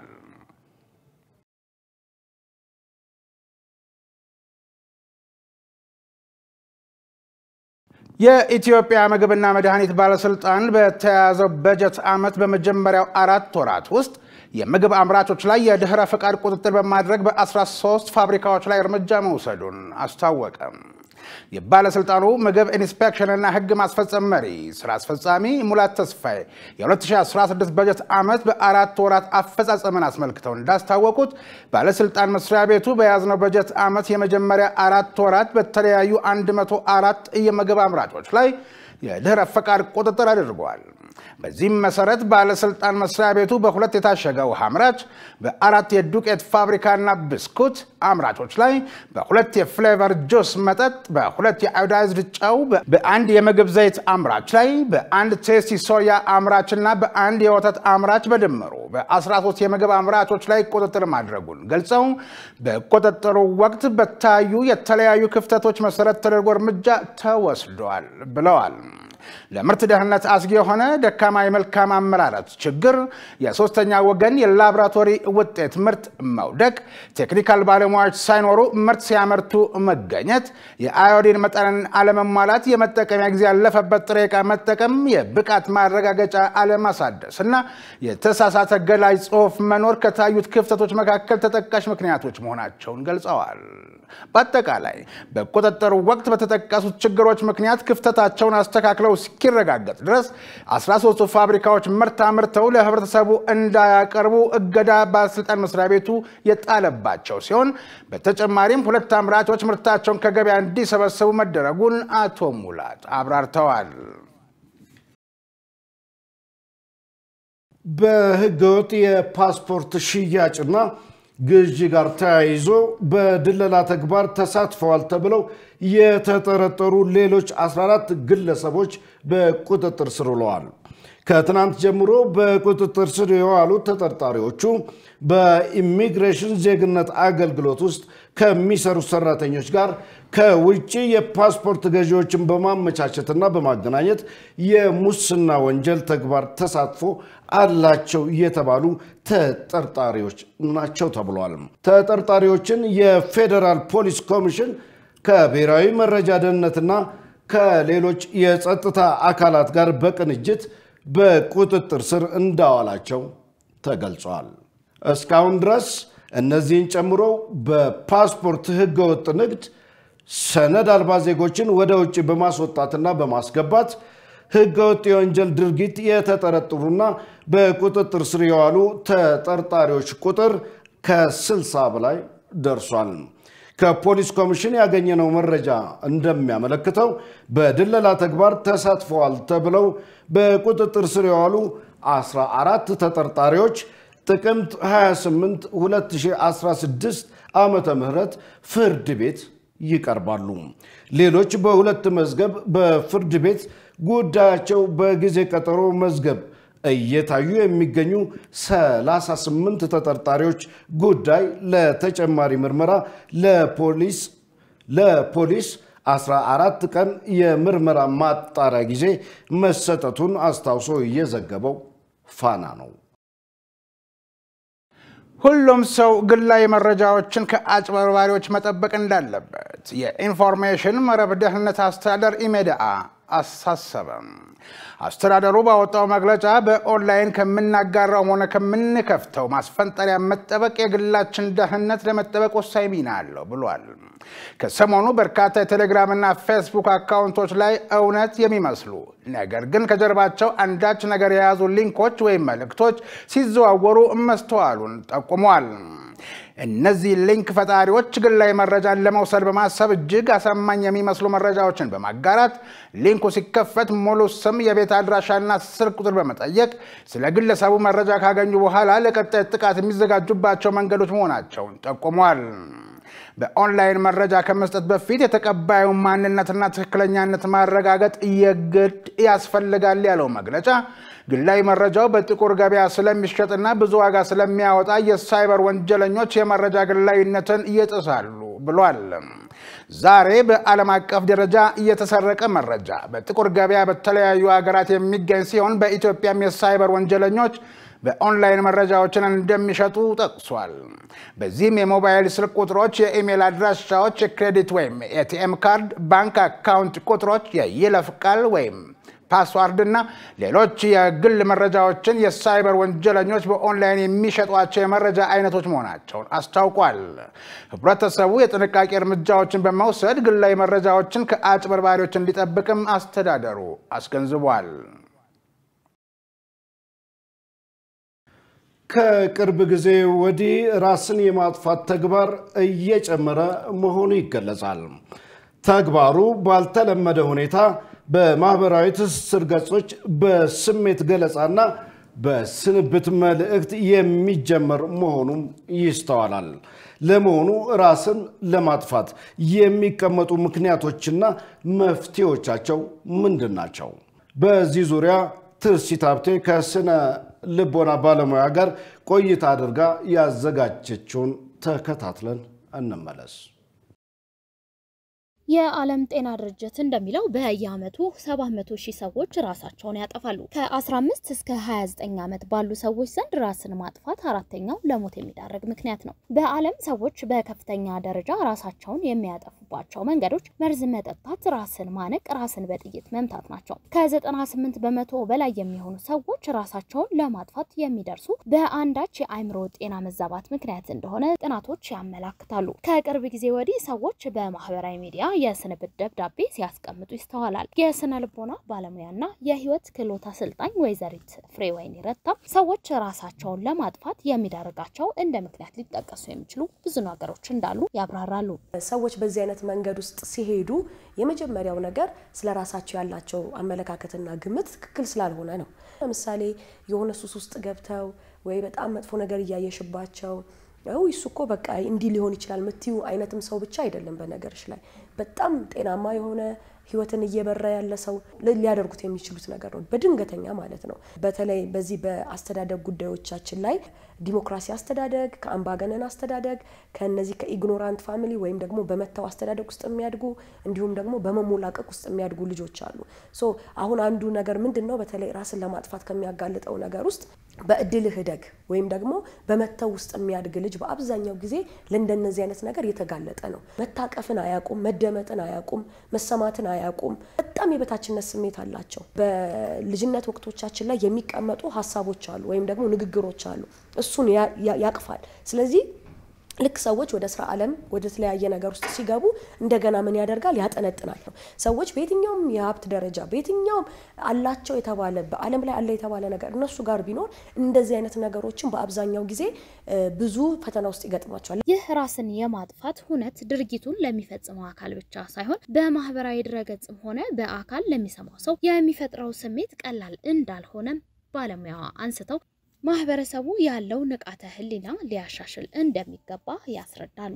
የኢትዮጵያ ምግብና መድኃኒት ባለስልጣን በተያያዘው በጀት ዓመት በመጀመሪያው አራት ወራት ውስጥ የምግብ አምራቾች ላይ የድህረ ፈቃድ ቁጥጥር በማድረግ በ13 ፋብሪካዎች ላይ እርምጃ መውሰዱን አስታወቀ። የባለስልጣኑ ምግብ ኢንስፔክሽንና ሕግ ማስፈጸም መሪ ስራ አስፈጻሚ ሙላት ተስፋዬ የ2016 በጀት ዓመት በአራት ወራት አፈጻጸምን አስመልክተው እንዳስታወቁት ባለስልጣን መስሪያ ቤቱ በያዝነው በጀት ዓመት የመጀመሪያ አራት ወራት በተለያዩ 104 የምግብ አምራቾች ላይ የድህረ ፈቃድ ቁጥጥር አድርጓል። በዚህም መሰረት ባለስልጣን መስሪያ ቤቱ በሁለት የታሸገ ውሃ አምራች፣ በአራት የዱቄት ፋብሪካና ብስኩት አምራቾች ላይ፣ በሁለት የፍሌቨር ጁስ መጠጥ፣ በሁለት የአዮዳይዝድ ጨው፣ በአንድ የምግብ ዘይት አምራች ላይ፣ በአንድ ቴስቲ ሶያ አምራችና በአንድ የወተት አምራች በድምሩ በ13 የምግብ አምራቾች ላይ ቁጥጥር ማድረጉን ገልጸው በቁጥጥሩ ወቅት በታዩ የተለያዩ ክፍተቶች መሰረት ተደርጎ እርምጃ ተወስዷል ብለዋል። ለምርት ደህንነት አስጊ የሆነ ደካማ የመልካም አመራረት ችግር፣ የሶስተኛ ወገን የላቦራቶሪ ውጤት ምርት መውደቅ፣ ቴክኒካል ባለሙያዎች ሳይኖሩ ምርት ሲያመርቱ መገኘት፣ የአዮዲን መጠንን አለመሟላት፣ የመጠቀሚያ ጊዜ ያለፈበት ጥሬ ዕቃ መጠቀም፣ የብቃት ማረጋገጫ አለማሳደስ እና የተሳሳተ ገላጭ ጽሑፍ መኖር ከታዩት ክፍተቶች መካከል ተጠቃሽ ምክንያቶች መሆናቸውን ገልጸዋል። በአጠቃላይ በቁጥጥሩ ወቅት በተጠቀሱት ችግሮች ምክንያት ክፍተታቸውን አስተካክለው እስኪረጋገጥ ድረስ 13ቱ ፋብሪካዎች ምርት አምርተው ለህብረተሰቡ እንዳያቀርቡ እገዳ ባለስልጣን መስሪያ ቤቱ የጣለባቸው ሲሆን በተጨማሪም ሁለት አምራቾች ምርታቸውን ከገበያ እንዲሰበሰቡ መደረጉን አቶ ሙላት አብራርተዋል። በህገወጥ የፓስፖርት ሽያጭና ግዢ ጋር ተያይዞ በድለላ ተግባር ተሳትፈዋል ተብለው የተጠረጠሩ ሌሎች 14 ግለሰቦች በቁጥጥር ስር ውለዋል። ከትናንት ጀምሮ በቁጥጥር ስር የዋሉት ተጠርጣሪዎቹ በኢሚግሬሽን ዜግነት አገልግሎት ውስጥ ከሚሰሩ ሰራተኞች ጋር ከውጭ የፓስፖርት ገዢዎችን በማመቻቸትና በማገናኘት የሙስና ወንጀል ተግባር ተሳትፎ አላቸው የተባሉ ተጠርጣሪዎች ናቸው ተብሏል። ተጠርጣሪዎችን የፌዴራል ፖሊስ ኮሚሽን ከብሔራዊ መረጃ ደህንነትና ከሌሎች የጸጥታ አካላት ጋር በቅንጅት በቁጥጥር ስር እንዳዋላቸው ተገልጿል። እስካሁን ድረስ እነዚህን ጨምሮ በፓስፖርት ህገወጥ ንግድ ሰነድ አልባ ዜጎችን ወደ ውጭ በማስወጣትና በማስገባት ህገወጥ የወንጀል ድርጊት የተጠረጠሩና በቁጥጥር ስር የዋሉ ተጠርጣሪዎች ቁጥር ከ60 በላይ ደርሷል። ከፖሊስ ኮሚሽን ያገኘነው መረጃ እንደሚያመለክተው በድለላ ተግባር ተሳትፈዋል ተብለው በቁጥጥር ስር የዋሉ 14 ተጠርጣሪዎች ጥቅምት 28 2016 ዓመተ ምህረት ፍርድ ቤት ይቀርባሉ። ሌሎች በሁለት መዝገብ በፍርድ ቤት ጉዳያቸው በጊዜ ቀጠሮ መዝገብ እየታዩ የሚገኙ 38 ተጠርጣሪዎች ጉዳይ ለተጨማሪ ምርመራ ለፖሊስ ለፖሊስ 14 ቀን የምርመራ ማጣሪያ ጊዜ መሰጠቱን አስታውሶ እየዘገበው ፋና ነው። ሁሉም ሰው ግላዊ መረጃዎችን ከአጭበርባሪዎች መጠበቅ እንዳለበት የኢንፎርሜሽን መረብ ደህንነት አስተዳደር ኢሜድአ አሳሰበም። አስተዳደሩ ባወጣው መግለጫ በኦንላይን ከምናጋራው ሆነ ከምንከፍተው ማስፈንጠሪያ መጠበቅ የግላችን ደህንነት ለመጠበቅ ወሳኝ ሚና አለው ብሏል። ከሰሞኑ በርካታ የቴሌግራምና ፌስቡክ አካውንቶች ላይ እውነት የሚመስሉ ነገር ግን ከጀርባቸው አንዳች ነገር የያዙ ሊንኮች ወይም መልእክቶች ሲዘዋወሩ መስተዋሉን ጠቁሟል። እነዚህ ሊንክ ፈጣሪዎች ግላዊ መረጃን ለመውሰድ በማሰብ እጅግ አሳማኝ የሚመስሉ መረጃዎችን በማጋራት ሊንኩ ሲከፈት ሙሉ ስም፣ የቤት አድራሻና ስልክ ቁጥር በመጠየቅ ስለ ግለሰቡ መረጃ ካገኙ በኋላ ለቀጣይ ጥቃት የሚዘጋጁባቸው መንገዶች መሆናቸውን ጠቁሟል። በኦንላይን መረጃ ከመስጠት በፊት የተቀባዩ ማንነትና ትክክለኛነት ማረጋገጥ የግድ ያስፈልጋል ያለው መግለጫ ግላዊ መረጃው በጥቁር ገበያ ስለሚሸጥና ብዙ ዋጋ ስለሚያወጣ የሳይበር ወንጀለኞች የመረጃ ግላዊነትን ይጥሳሉ ብሏል። ዛሬ በዓለም አቀፍ ደረጃ እየተሰረቀ መረጃ በጥቁር ገበያ በተለያዩ ሀገራት የሚገኝ ሲሆን በኢትዮጵያም የሳይበር ወንጀለኞች በኦንላይን መረጃዎችን እንደሚሸጡ ጠቅሷል። በዚህም የሞባይል ስልክ ቁጥሮች፣ የኢሜል አድራሻዎች፣ የክሬዲት ወይም ኤቲኤም ካርድ፣ ባንክ አካውንት ቁጥሮች፣ የይለፍ ቃል ወይም ፓስዋርድ እና ሌሎች የግል መረጃዎችን የሳይበር ወንጀለኞች በኦንላይን የሚሸጧቸው የመረጃ አይነቶች መሆናቸውን አስታውቋል። ህብረተሰቡ የጥንቃቄ እርምጃዎችን በመውሰድ ግላዊ መረጃዎችን ከአጭበርባሪዎች እንዲጠብቅም አስተዳደሩ አስገንዝቧል። ከቅርብ ጊዜ ወዲህ ራስን የማጥፋት ተግባር እየጨመረ መሆኑ ይገለጻል። ተግባሩ ባልተለመደ ሁኔታ በማህበራዊ ትስስር ገጾች በስሜት ገለጻና በስንብት መልእክት የሚጀመር መሆኑም ይስተዋላል። ለመሆኑ ራስን ለማጥፋት የሚቀመጡ ምክንያቶችና መፍትሄዎቻቸው ምንድን ናቸው? በዚህ ዙሪያ ትርሲት ሀብቴ ከስነ ልቦና ባለሙያ ጋር ቆይታ አድርጋ ያዘጋጀችውን ተከታትለን እንመለስ። የዓለም ጤና ድርጅት እንደሚለው በየዓመቱ 700 ሺህ ሰዎች ራሳቸውን ያጠፋሉ። ከ15 እስከ 29 ዓመት ባሉ ሰዎች ዘንድ ራስን ማጥፋት አራተኛው ለሞት የሚዳረግ ምክንያት ነው። በዓለም ሰዎች በከፍተኛ ደረጃ ራሳቸውን የሚያጠፉባቸው መንገዶች መርዝ መጠጣት፣ ራስን ማነቅ፣ ራስን በጥይት መምታት ናቸው። ከ98 በመቶ በላይ የሚሆኑ ሰዎች ራሳቸውን ለማጥፋት የሚደርሱ በአንዳች የአእምሮ ጤና መዛባት ምክንያት እንደሆነ ጥናቶች ያመላክታሉ። ከቅርብ ጊዜ ወዲህ ሰዎች በማህበራዊ ሚዲያ የስንብት ደብዳቤ ሲያስቀምጡ ይስተዋላል። የስነ ልቦና ባለሙያና የህይወት ክህሎት አሰልጣኝ ወይዘሪት ፍሬወይኒ ረታ ሰዎች ራሳቸውን ለማጥፋት የሚዳርጋቸው እንደ ምክንያት ሊጠቀሱ የሚችሉ ብዙ ነገሮች እንዳሉ ያብራራሉ። ሰዎች በዚህ አይነት መንገድ ውስጥ ሲሄዱ የመጀመሪያው ነገር ስለ ራሳቸው ያላቸው አመለካከትና ግምት ትክክል ስላልሆነ ነው። ለምሳሌ የሆነ ሱስ ውስጥ ገብተው ወይ በጣም መጥፎ ነገር እያየሽባቸው ው እሱ እኮ በቃ እንዲህ ሊሆን ይችላል ምትዩ አይነትም ሰው ብቻ አይደለም። በነገርሽ ላይ በጣም ጤናማ የሆነ ህይወትን እየበራ ያለ ሰው ሊያደርጉት የሚችሉት ነገር ነው፣ በድንገተኛ ማለት ነው። በተለይ በዚህ በአስተዳደግ ጉዳዮቻችን ላይ ዲሞክራሲ አስተዳደግ ከአምባገነን አስተዳደግ ከነዚህ ከኢግኖራንት ፋሚሊ ወይም ደግሞ በመተው አስተዳደግ ውስጥ የሚያድጉ እንዲሁም ደግሞ በመሞላቀቅ ውስጥ የሚያድጉ ልጆች አሉ። ሶ አሁን አንዱ ነገር ምንድን ነው? በተለይ ራስን ለማጥፋት ከሚያጋልጠው ነገር ውስጥ በእድልህ እደግ ወይም ደግሞ በመተው ውስጥ የሚያድግ ልጅ በአብዛኛው ጊዜ ለእንደነዚህ አይነት ነገር የተጋለጠ ነው። መታቀፍን አያውቁም፣ መደመጥን አያውቁም፣ መሰማትን አያውቁም። በጣም የበታችነት ስሜት አላቸው። በልጅነት ወቅቶቻችን ላይ የሚቀመጡ ሀሳቦች አሉ ወይም ደግሞ ንግግሮች አሉ። እሱን ያቅፋል። ስለዚህ ልክ ሰዎች ወደ ስራ ዓለም ወደ ተለያየ ነገር ውስጥ ሲገቡ እንደገና ምን ያደርጋል? ያጠነጥናል። ሰዎች በየትኛውም የሀብት ደረጃ በየትኛውም አላቸው የተባለ በዓለም ላይ አለ የተባለ ነገር እነሱ ጋር ቢኖር እንደዚህ አይነት ነገሮችን በአብዛኛው ጊዜ ብዙ ፈተና ውስጥ ይገጥሟቸዋል። ይህ ራስን የማጥፋት ሁነት ድርጊቱን ለሚፈጽመው አካል ብቻ ሳይሆን በማህበራዊ ድረገጽም ሆነ በአካል ለሚሰማው ሰው የሚፈጥረው ስሜት ቀላል እንዳልሆነም ባለሙያዋ አንስተው ማህበረሰቡ ያለው ንቃተ ህሊና ሊያሻሽል እንደሚገባ ያስረዳሉ።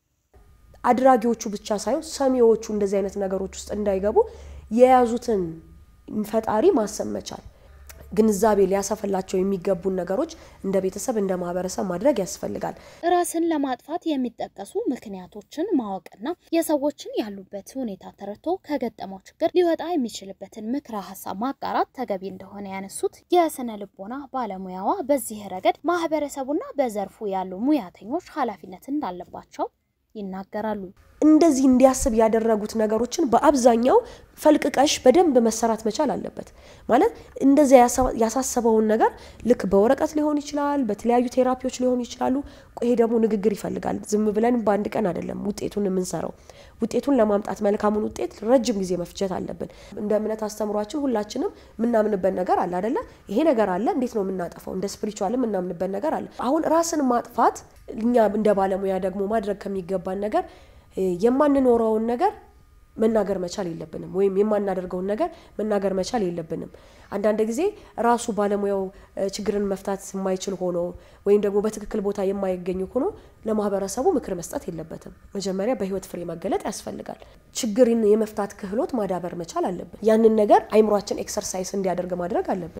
አድራጊዎቹ ብቻ ሳይሆን ሰሚዎቹ እንደዚህ አይነት ነገሮች ውስጥ እንዳይገቡ የያዙትን ፈጣሪ ማሰብ መቻል ግንዛቤ ሊያሰፈላቸው የሚገቡን ነገሮች እንደ ቤተሰብ እንደ ማህበረሰብ ማድረግ ያስፈልጋል። ራስን ለማጥፋት የሚጠቀሱ ምክንያቶችን ማወቅና የሰዎችን ያሉበት ሁኔታ ተረድቶ ከገጠመው ችግር ሊወጣ የሚችልበትን ምክረ ሀሳብ ማጋራት ተገቢ እንደሆነ ያነሱት የስነ ልቦና ባለሙያዋ በዚህ ረገድ ማህበረሰቡና በዘርፉ ያሉ ሙያተኞች ኃላፊነት እንዳለባቸው ይናገራሉ። እንደዚህ እንዲያስብ ያደረጉት ነገሮችን በአብዛኛው ፈልቅቀሽ በደንብ መሰራት መቻል አለበት። ማለት እንደዚያ ያሳሰበውን ነገር ልክ በወረቀት ሊሆን ይችላል፣ በተለያዩ ቴራፒዎች ሊሆኑ ይችላሉ። ይሄ ደግሞ ንግግር ይፈልጋል። ዝም ብለን በአንድ ቀን አይደለም ውጤቱን የምንሰራው። ውጤቱን ለማምጣት መልካሙን ውጤት ረጅም ጊዜ መፍጀት አለብን። እንደ እምነት አስተምሯችን ሁላችንም የምናምንበት ነገር አለ አደለ? ይሄ ነገር አለ፣ እንዴት ነው የምናጠፋው? እንደ ስፒሪቹዋል የምናምንበት ነገር አለ። አሁን ራስን ማጥፋት እኛ እንደ ባለሙያ ደግሞ ማድረግ ከሚገባን ነገር የማንኖረውን ነገር መናገር መቻል የለብንም፣ ወይም የማናደርገውን ነገር መናገር መቻል የለብንም። አንዳንድ ጊዜ ራሱ ባለሙያው ችግርን መፍታት የማይችል ሆኖ ወይም ደግሞ በትክክል ቦታ የማይገኝ ሆኖ ለማህበረሰቡ ምክር መስጠት የለበትም። መጀመሪያ በህይወት ፍሬ መገለጥ ያስፈልጋል። ችግርን የመፍታት ክህሎት ማዳበር መቻል አለብን። ያንን ነገር አይምሯችን ኤክሰርሳይዝ እንዲያደርግ ማድረግ አለብን።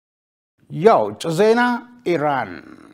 የውጭ ዜና ኢራን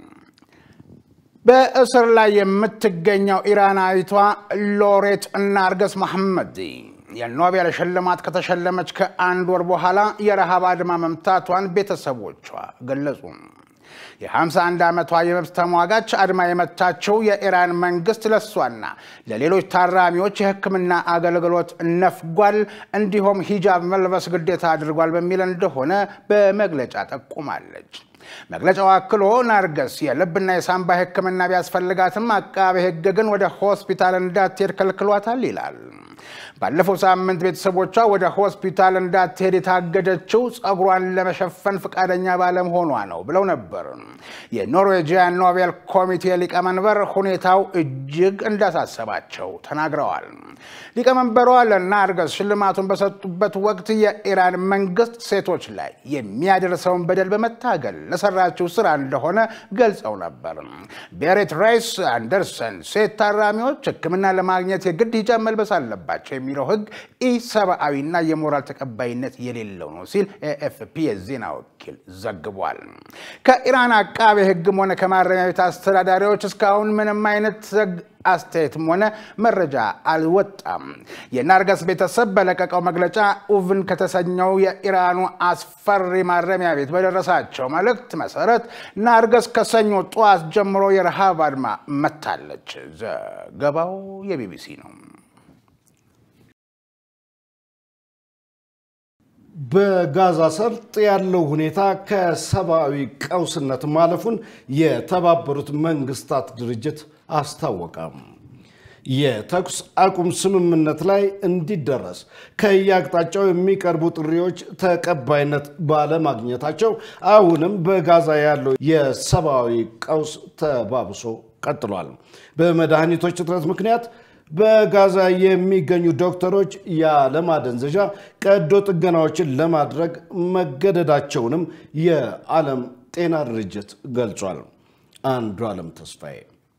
በእስር ላይ የምትገኘው ኢራናዊቷ ሎሬት ናርገስ መሐመዲ የኖቤል ሽልማት ከተሸለመች ከአንድ ወር በኋላ የረሃብ አድማ መምታቷን ቤተሰቦቿ ገለጹ። የ51 ዓመቷ የመብት ተሟጋች አድማ የመታችው የኢራን መንግስት ለሷና ለሌሎች ታራሚዎች የሕክምና አገልግሎት ነፍጓል፣ እንዲሁም ሂጃብ መልበስ ግዴታ አድርጓል በሚል እንደሆነ በመግለጫ ጠቁማለች። መግለጫው አክሎ ናርገስ የልብና የሳምባ ሕክምና ቢያስፈልጋትም አቃቤ ሕግ ግን ወደ ሆስፒታል እንዳትሄድ ከልክሏታል ይላል። ባለፈው ሳምንት ቤተሰቦቿ ወደ ሆስፒታል እንዳትሄድ የታገደችው ጸጉሯን ለመሸፈን ፈቃደኛ ባለመሆኗ ነው ብለው ነበር። የኖርዌጂያን ኖቤል ኮሚቴ ሊቀመንበር ሁኔታው እጅግ እንዳሳሰባቸው ተናግረዋል። ሊቀመንበሯ ለናርገስ ሽልማቱን በሰጡበት ወቅት የኢራን መንግስት ሴቶች ላይ የሚያደርሰውን በደል በመታገል ለሰራችው ስራ እንደሆነ ገልጸው ነበር። ቤሬት ሬይስ አንደርሰን ሴት ታራሚዎች ሕክምና ለማግኘት የግድ ሂጃብ መልበስ አለባቸው የሚለው ህግ ኢሰብአዊና የሞራል ተቀባይነት የሌለው ነው ሲል ኤኤፍፒ የዜና ወኪል ዘግቧል። ከኢራን አቃቤ ህግም ሆነ ከማረሚያ ቤት አስተዳዳሪዎች እስካሁን ምንም አይነት አስተያየትም ሆነ መረጃ አልወጣም። የናርገስ ቤተሰብ በለቀቀው መግለጫ ኡቭን ከተሰኘው የኢራኑ አስፈሪ ማረሚያ ቤት በደረሳቸው መልእክት መሰረት ናርገስ ከሰኞ ጠዋት ጀምሮ የረሃብ አድማ መታለች። ዘገባው የቢቢሲ ነው። በጋዛ ሰርጥ ያለው ሁኔታ ከሰብአዊ ቀውስነት ማለፉን የተባበሩት መንግስታት ድርጅት አስታወቀም። የተኩስ አቁም ስምምነት ላይ እንዲደረስ ከየአቅጣጫው የሚቀርቡ ጥሪዎች ተቀባይነት ባለማግኘታቸው አሁንም በጋዛ ያለው የሰብአዊ ቀውስ ተባብሶ ቀጥሏል። በመድኃኒቶች እጥረት ምክንያት በጋዛ የሚገኙ ዶክተሮች ያለማደንዘዣ ቀዶ ጥገናዎችን ለማድረግ መገደዳቸውንም የዓለም ጤና ድርጅት ገልጿል። አንዱ ዓለም ተስፋዬ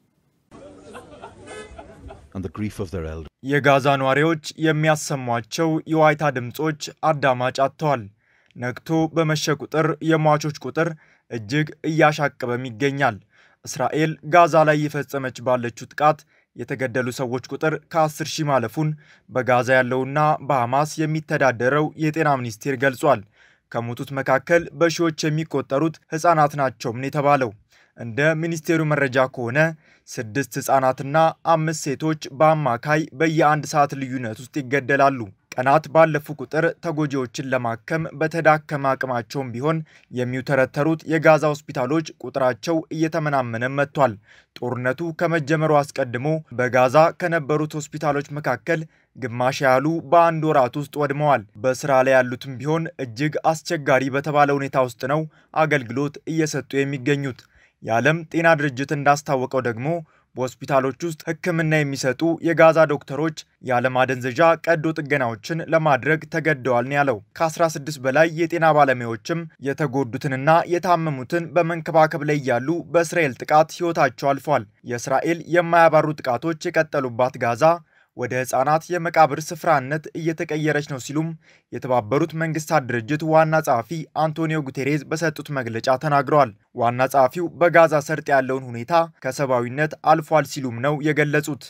የጋዛ ነዋሪዎች የሚያሰሟቸው የዋይታ ድምፆች አዳማጭ አጥተዋል። ነግቶ በመሸ ቁጥር የሟቾች ቁጥር እጅግ እያሻቀበም ይገኛል። እስራኤል ጋዛ ላይ የፈጸመች ባለችው ጥቃት የተገደሉ ሰዎች ቁጥር ከ10 ሺህ ማለፉን በጋዛ ያለውና በሐማስ የሚተዳደረው የጤና ሚኒስቴር ገልጿል። ከሞቱት መካከል በሺዎች የሚቆጠሩት ሕፃናት ናቸውም የተባለው። እንደ ሚኒስቴሩ መረጃ ከሆነ ስድስት ሕፃናትና አምስት ሴቶች በአማካይ በየአንድ ሰዓት ልዩነት ውስጥ ይገደላሉ። ቀናት ባለፉ ቁጥር ተጎጂዎችን ለማከም በተዳከመ አቅማቸውም ቢሆን የሚውተረተሩት የጋዛ ሆስፒታሎች ቁጥራቸው እየተመናመነ መጥቷል። ጦርነቱ ከመጀመሩ አስቀድሞ በጋዛ ከነበሩት ሆስፒታሎች መካከል ግማሽ ያህሉ በአንድ ወራት ውስጥ ወድመዋል። በስራ ላይ ያሉትም ቢሆን እጅግ አስቸጋሪ በተባለ ሁኔታ ውስጥ ነው አገልግሎት እየሰጡ የሚገኙት። የዓለም ጤና ድርጅት እንዳስታወቀው ደግሞ በሆስፒታሎች ውስጥ ሕክምና የሚሰጡ የጋዛ ዶክተሮች ያለማደንዘዣ ቀዶ ጥገናዎችን ለማድረግ ተገደዋል ነው ያለው። ከ16 በላይ የጤና ባለሙያዎችም የተጎዱትንና የታመሙትን በመንከባከብ ላይ እያሉ በእስራኤል ጥቃት ሕይወታቸው አልፏል። የእስራኤል የማያባሩ ጥቃቶች የቀጠሉባት ጋዛ ወደ ሕፃናት የመቃብር ስፍራነት እየተቀየረች ነው ሲሉም የተባበሩት መንግስታት ድርጅት ዋና ጸሐፊ አንቶኒዮ ጉቴሬዝ በሰጡት መግለጫ ተናግረዋል። ዋና ጸሐፊው በጋዛ ሰርጥ ያለውን ሁኔታ ከሰብአዊነት አልፏል ሲሉም ነው የገለጹት።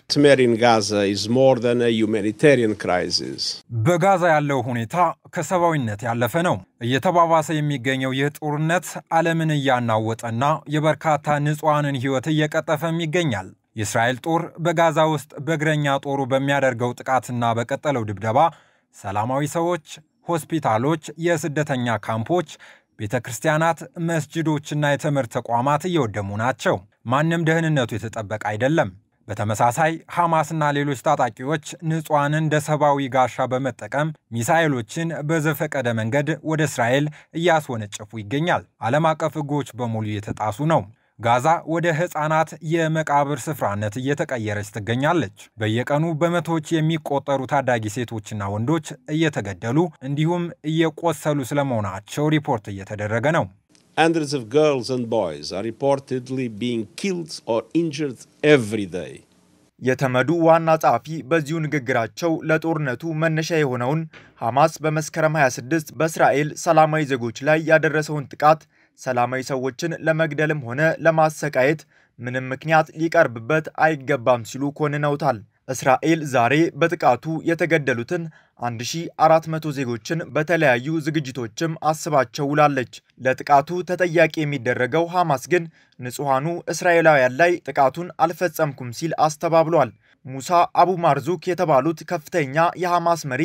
በጋዛ ያለው ሁኔታ ከሰብአዊነት ያለፈ ነው። እየተባባሰ የሚገኘው ይህ ጦርነት ዓለምን እያናወጠና የበርካታ ንጹሐንን ሕይወት እየቀጠፈም ይገኛል። የእስራኤል ጦር በጋዛ ውስጥ በእግረኛ ጦሩ በሚያደርገው ጥቃትና በቀጠለው ድብደባ ሰላማዊ ሰዎች፣ ሆስፒታሎች፣ የስደተኛ ካምፖች፣ ቤተ ክርስቲያናት፣ መስጅዶችና የትምህርት ተቋማት እየወደሙ ናቸው። ማንም ደህንነቱ የተጠበቀ አይደለም። በተመሳሳይ ሐማስና ሌሎች ታጣቂዎች ንጹሐንን እንደ ሰብአዊ ጋሻ በመጠቀም ሚሳኤሎችን በዘፈቀደ መንገድ ወደ እስራኤል እያስወነጨፉ ይገኛል። ዓለም አቀፍ ሕጎች በሙሉ እየተጣሱ ነው። ጋዛ ወደ ሕፃናት የመቃብር ስፍራነት እየተቀየረች ትገኛለች። በየቀኑ በመቶዎች የሚቆጠሩ ታዳጊ ሴቶችና ወንዶች እየተገደሉ እንዲሁም እየቆሰሉ ስለመሆናቸው ሪፖርት እየተደረገ ነው። Hundreds of girls and boys are reportedly being killed or injured every day. የተመዱ ዋና ጸሐፊ በዚሁ ንግግራቸው ለጦርነቱ መነሻ የሆነውን ሐማስ በመስከረም 26 በእስራኤል ሰላማዊ ዜጎች ላይ ያደረሰውን ጥቃት ሰላማዊ ሰዎችን ለመግደልም ሆነ ለማሰቃየት ምንም ምክንያት ሊቀርብበት አይገባም ሲሉ ኮንነውታል። እስራኤል ዛሬ በጥቃቱ የተገደሉትን 1400 ዜጎችን በተለያዩ ዝግጅቶችም አስባቸው ውላለች። ለጥቃቱ ተጠያቂ የሚደረገው ሐማስ ግን ንጹሐኑ እስራኤላውያን ላይ ጥቃቱን አልፈጸምኩም ሲል አስተባብሏል። ሙሳ አቡ ማርዙክ የተባሉት ከፍተኛ የሐማስ መሪ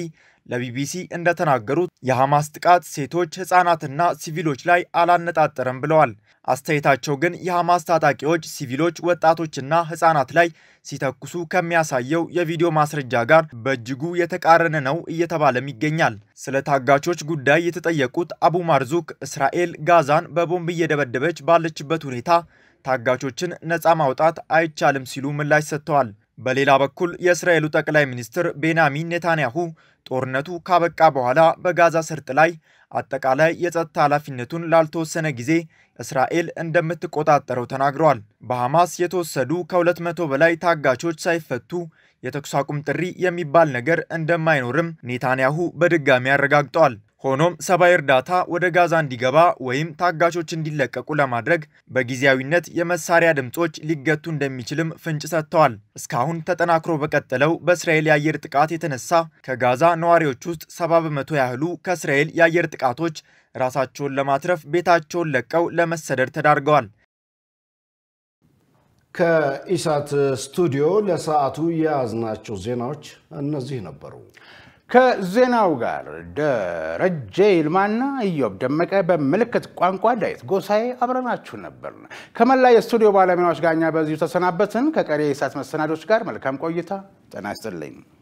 ለቢቢሲ እንደተናገሩት የሐማስ ጥቃት ሴቶች፣ ሕፃናትና ሲቪሎች ላይ አላነጣጠረም ብለዋል። አስተያየታቸው ግን የሐማስ ታጣቂዎች ሲቪሎች፣ ወጣቶችና ሕፃናት ላይ ሲተኩሱ ከሚያሳየው የቪዲዮ ማስረጃ ጋር በእጅጉ የተቃረነ ነው እየተባለም ይገኛል። ስለ ታጋቾች ጉዳይ የተጠየቁት አቡ ማርዙክ እስራኤል ጋዛን በቦምብ እየደበደበች ባለችበት ሁኔታ ታጋቾችን ነፃ ማውጣት አይቻልም ሲሉ ምላሽ ሰጥተዋል። በሌላ በኩል የእስራኤሉ ጠቅላይ ሚኒስትር ቤንያሚን ኔታንያሁ ጦርነቱ ካበቃ በኋላ በጋዛ ሰርጥ ላይ አጠቃላይ የጸጥታ ኃላፊነቱን ላልተወሰነ ጊዜ እስራኤል እንደምትቆጣጠረው ተናግረዋል። በሐማስ የተወሰዱ ከሁለት መቶ በላይ ታጋቾች ሳይፈቱ የተኩስ አቁም ጥሪ የሚባል ነገር እንደማይኖርም ኔታንያሁ በድጋሚ አረጋግጠዋል። ሆኖም ሰብአዊ እርዳታ ወደ ጋዛ እንዲገባ ወይም ታጋቾች እንዲለቀቁ ለማድረግ በጊዜያዊነት የመሳሪያ ድምፆች ሊገቱ እንደሚችልም ፍንጭ ሰጥተዋል። እስካሁን ተጠናክሮ በቀጠለው በእስራኤል የአየር ጥቃት የተነሳ ከጋዛ ነዋሪዎች ውስጥ ሰባ በመቶ ያህሉ ከእስራኤል የአየር ጥቃቶች ራሳቸውን ለማትረፍ ቤታቸውን ለቀው ለመሰደድ ተዳርገዋል። ከኢሳት ስቱዲዮ ለሰዓቱ የያዝናቸው ዜናዎች እነዚህ ነበሩ። ከዜናው ጋር ደረጀ ይልማና ኢዮብ ደመቀ፣ በምልክት ቋንቋ ዳዊት ጎሳኤ አብረናችሁ ነበር። ከመላ የስቱዲዮ ባለሙያዎች ጋር እኛ በዚሁ ተሰናበትን። ከቀሪ የኢሳት መሰናዶች ጋር መልካም ቆይታ። ጤና ይስጥልኝ።